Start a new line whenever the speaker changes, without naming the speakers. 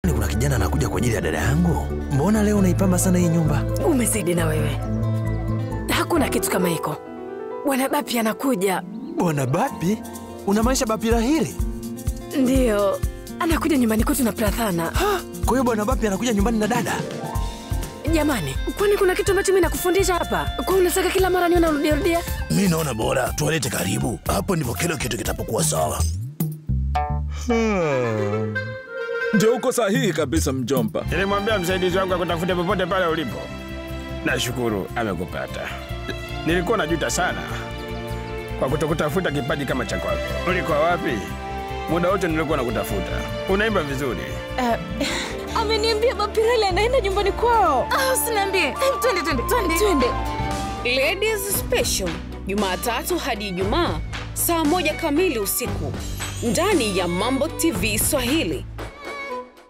Ni kuna kijana anakuja kwa ajili ya dada yangu. Mbona leo unaipamba sana hii nyumba?
Umezidi na wewe, hakuna kitu kama hiko. Bwana Bapi anakuja.
Bwana Bapi? Unamaanisha Bapi Rahili?
Ndiyo, anakuja nyumbani kwetu na Prathana.
Kwa hiyo Bwana Bapi anakuja nyumbani na dada?
Jamani, kwani kuna kitu ambacho mimi nakufundisha hapa? Kwa unataka kila mara niona urudiarudia?
Mi naona bora tuwalete karibu, hapo ndipo kila kitu kitapokuwa sawa.
Ndio uko sahihi kabisa mjomba.
Nilimwambia msaidizi wangu akutafute popote pale ulipo. Nashukuru amekupata. Nilikuwa najuta sana kwa kutokutafuta kipaji kama cha kwako. Ulikuwa wapi? Muda wote nilikuwa nakutafuta. Unaimba vizuri.
Ameniambia Bapirali anaenda nyumbani kwao.
Ah, usiniambie. Twende, twende, twende.
Twende.
Ladies Special Jumatatu hadi Ijumaa saa moja kamili usiku ndani ya Mambo TV Swahili.